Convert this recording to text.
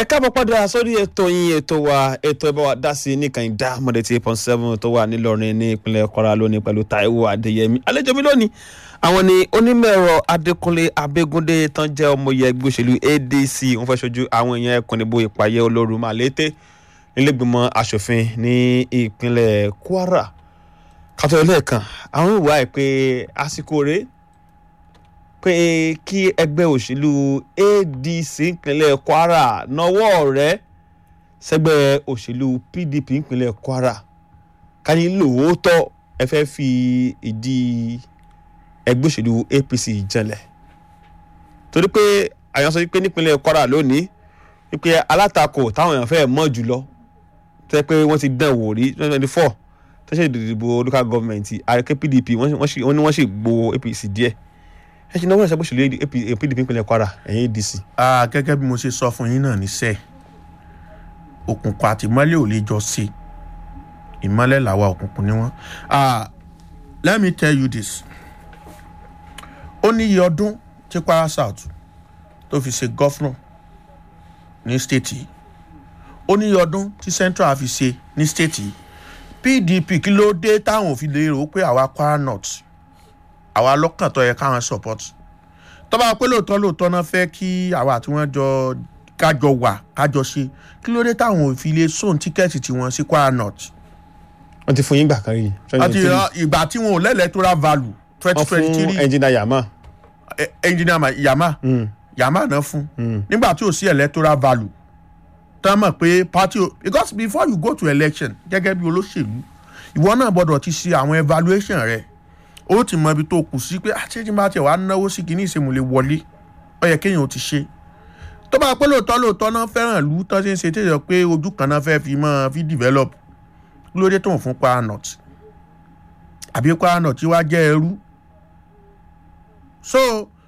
ẹ káàbọ̀ padà sórí ètò yín ètò wa ètò ẹ bá wa dá sí nìkan ìdá mọ̀dé tí eight point seven tó wà nílọrin ní ìpínlẹ̀ Kwara lónìí pẹ̀lú Táíwò Adéyẹmí àlejò mi lónìí àwọn ni onímọ̀-ẹ̀rọ Adékúnlé Abẹ́gúndé tán jẹ́ ọmọye ẹgbẹ́ òṣèlú ADC wọ́n fẹ́ ṣojú àwọn èèyàn ẹkùn níbo ìpàyẹ olóru Màlété nílẹ̀gbìmọ̀ asòfin ní ìpínlẹ̀ Kwara kátó ẹlẹ́ẹ̀kan àwọn ìwà ẹ̀ pé àsìkò rèé pé kí ẹgbẹ́ òṣèlú ADC ìpínlẹ̀ Kwara nawọ́ rẹ̀ sẹ́gbẹ́ òṣèlú PDP ìpínlẹ̀ Kwara káyé lóòótọ́ ẹ fẹ́ fi ìdí ẹgbẹ́ òṣèlú APC jẹlẹ̀ torí pé àyàn sọ pé nípínlẹ̀ Kwara lónìí wípé alátakò táwọn èèyàn fẹ́ mọ̀ jùlọ tó yẹ pé wọ́n ti dán wò rí twenty twenty four tó ṣe ìdìbò local government àrèké PDP wọ́n ní wọ́n sì gbowó APC díẹ̀ ẹ ṣe náwó ìṣàkóso lè PDP ìpínlẹ̀ Kwara ẹ̀yìn ADC. gẹ́gẹ́ bí mo ṣe sọ fún yín náà níṣẹ́ òkùnkùn àti ìmọ́lẹ̀ ò lè jọ ṣe ìmọ́lẹ̀ làwa òkùnkùn ni wọ́n. let me tell you this ó ní iye ọdún tí Kwara South tó fi ṣe gọ́fúnà ní stéètì yìí ó ní iye ọdún tí Central fi ṣe ní stéètì yìí PDP kí ló dé táwọn ò fi lè rò ó pé àwa Kwara North àwa lọ́kàn tó yẹ káwọn support tó bá pé lóòótọ́ lóòótọ́ náà fẹ́ kí àwa àti wọ́n jọ kájọ wà kájọ ṣe kí ló dé táwọn ò fi lè sóhun tíkẹ́ẹ̀tì tiwọn sí Kwara North. wọ́n ti fún yín gbà kan rí. àti ìgbà tí wọn ò lẹ́lẹ́tọ́ra value twenty twenty wọ́n three fún ẹnjìnà Yama. engineer Yama Yama náà fún nígbà tí ò sí electoral value tán mọ̀ pé party o because before you go to election gẹ́gẹ́ bí olóṣèlú ìwọ náà gbọ́dọ̀ ti ṣe àwọn evaluation rẹ̀ ó ti mọ ibi tó kù sí pé àṣejì bá tiẹ̀ wá náwó sí kìíní ìṣèmùlẹ̀ wọlé ó yẹ kéèyàn ó ti ṣe tó bá pẹ́ lóòótọ́ lóòótọ́ náà fẹ́ràn ìlú tó ṣe ń ṣe tí ìyọ̀ pé ojú kan náà fẹ́ fi mọ́ fi develop kí ló dé tó ń fún Kwara North àbí Kwara North tí wàá jẹ́ ẹrú so